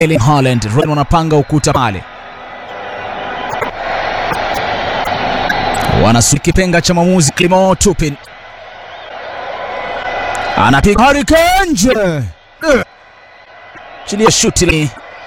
Erling Haaland. Real wanapanga ukuta pale, wanasubiri kipenga cha mwamuzi Clement Turpin anapiga Harry Kane nje, Eh. chilia shuti li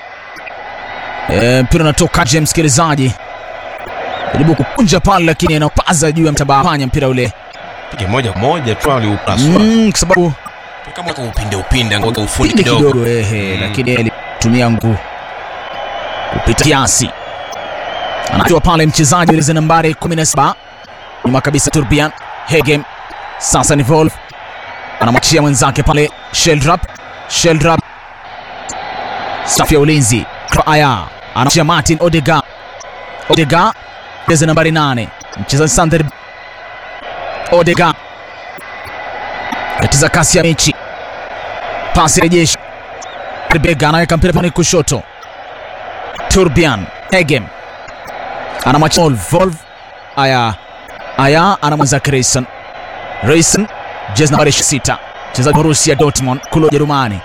Eh, mpira unatoka nje, msikilizaji jaribu kukunja pale, lakini anapaza juu ya mtambaa panya mpira ule Pige moja moja tu aliupaswa. mm, kwa sababu Kama kwa upinde upinde ngoja ufundi pindi kidogo. kidogo ehe, Mm. lakini yeye alitumia nguvu kupita kiasi. Anatoa pale mchezaji ile nambari 17 nyuma kabisa, Turbian Hegem. Sasa ni Wolf anamwachia mwenzake pale Sheldrop, Sheldrop safu ya ulinzi kwa Aya anamwachia Martin Odega, Odega jezi nambari 8 mchezaji Sander Odega katiza kasi ya mechi pasi rejeshi Bega anaweka mpira pale kushoto. Turbian Hegem anamwacha Volv Volv. Aya Aya anamwenza Reison Reison jezi nambari 6 mchezaji wa Borussia Dortmund kule Ujerumani.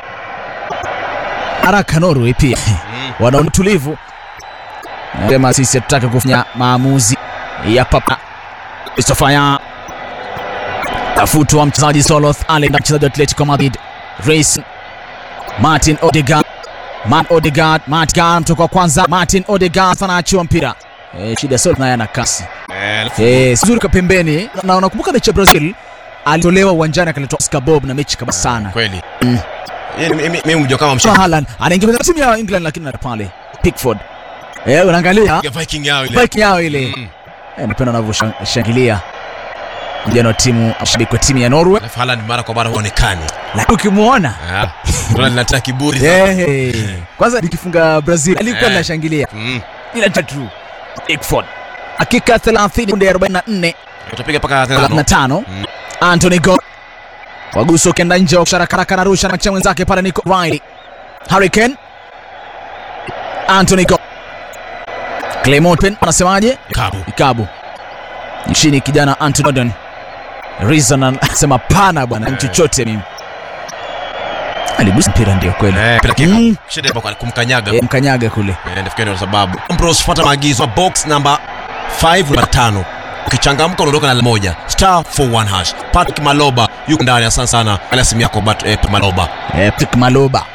Haraka Norway pia wana utulivu, sema sisi hatutaki kufanya maamuzi ya papa. Christopher ya tafutwa mchezaji Soloth Ale na mchezaji wa Atletico Madrid Reison Martin Odegaard Man Odegaard Martin mtoka wa kwanza Martin Odegaard anaachiwa mpira eh, shida sio naye ana kasi Eh, eh, sizuri kwa pembeni na unakumbuka mechi ya Brazil alitolewa uwanjani akaletwa Oscar Bob na mechi kama sana kweli. Yeye mimi mimi mjua kama Kama mshaka. Haaland anaingia kwenye timu ya England lakini na pale Pickford eh, unaangalia Viking yao ile. bike yao ile Mm. eh, napenda wanavyoshangilia vijana wa timu mashabiki wa timu ya Norway, Alafu Haaland mara kwa mara huonekani. lakini ukimwona Ah. Tuna linataka kiburi sana. eh, kwanza nikifunga Brazil alikuwa Eh. linashangilia Mm. ila tatu Pickford dakika 30 kunde 44 Utapiga paka tano. 35 Mm. Anthony Go waguso ukienda nje wa kusharaka narusha na mwenzake pale Nico Riley Harry Kane Anthony Go Clement Pen anasemaje Kabu. ikabu nchini kijana Anthony Gordon Reason anasema pana bwana ni chochote mimi aligusa mpira ndio kweli Eh, pila kiko. Mm. Shida ipo kwa kumkanyaga. Eh, mkanyaga kule Eh, nafikiri ndio sababu. Bros, fuata maagizo. Box number 5 namba 5. Ukichangamka unaondoka na alama moja. Star 41 hash. Patrick Maloba yuko ndani. Asante sana. Ala simu yako but eh, Maloba. eh, Patrick Maloba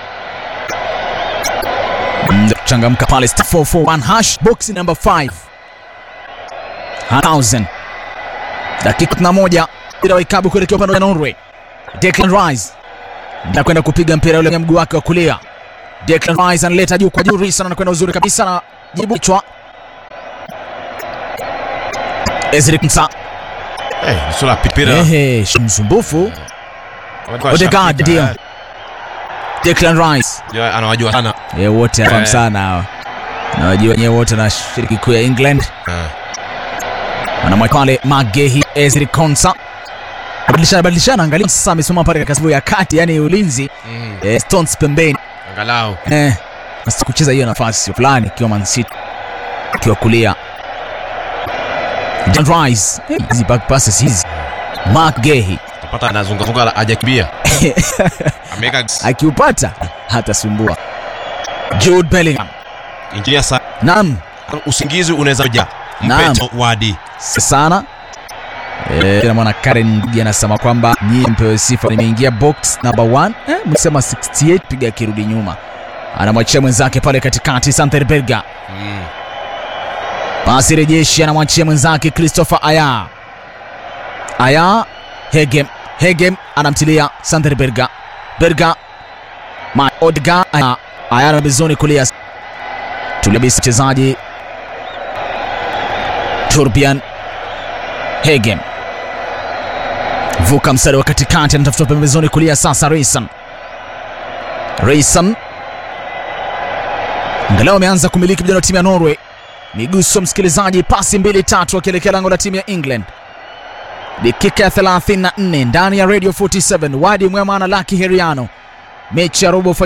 Mm, changamka pale star 441 hash box number 5 1000 dakika 11 mpira wa ikabu kuelekea upande wa Norway Declan Rice na kwenda kupiga mpira ule kwenye mguu wake wa kulia Declan Rice analeta juu kwa juu Reason anakwenda uzuri kabisa na jibu kichwa Ezri Msa Eh, sura pipira. ehe msumbufu Odegaard ndio Declan Rice Ndio anawajua sana. E, wote anafahamu Eh. sana hawa nawajua wenyewe wote na shiriki kuu ya England Eh. wanamwacha pale Magehi Ezri Konsa badilishana badilishana, angalia sasa amesimama pale katika safu ya kati, yani ulinzi Mm. eh, Stones pembeni Angalau. eh, nasi kucheza hiyo nafasi fulani ikiwa Man City ikiwa kulia John Rice Eh, hizi back passes hizi Mark Gehi Tapata anazunga zunga hajakimbia. Ameweka akiupata hatasumbua. Jude Bellingham injinia sana. naam Usingizi unaweza kuja. Naam. Mpeto wadi. sana Eh, kila mwana Karen Ngugi anasema kwamba nyie mpewe sifa, nimeingia box number 1 eh, msema 68 piga akirudi nyuma, anamwachia mwenzake pale katikati Santerberga, Mm. pasi rejeshi, anamwachia mwenzake Christopher Aya Aya Hegem Hegem anamtilia Santerberga Berga Ma Odga Aya Aya na bezoni kulia tulibisa mchezaji Turbian Hegem vuka mstari wa katikati, anatafuta pembezoni kulia. Sasa Rayson Rayson angalau ameanza kumiliki vijana wa timu ya Norway. Miguso msikilizaji, pasi mbili tatu akielekea lango la timu ya England. Dakika ya 34 ndani ya Radio 47, Wadi Mwema na Lucky Heriano, mechi ya robo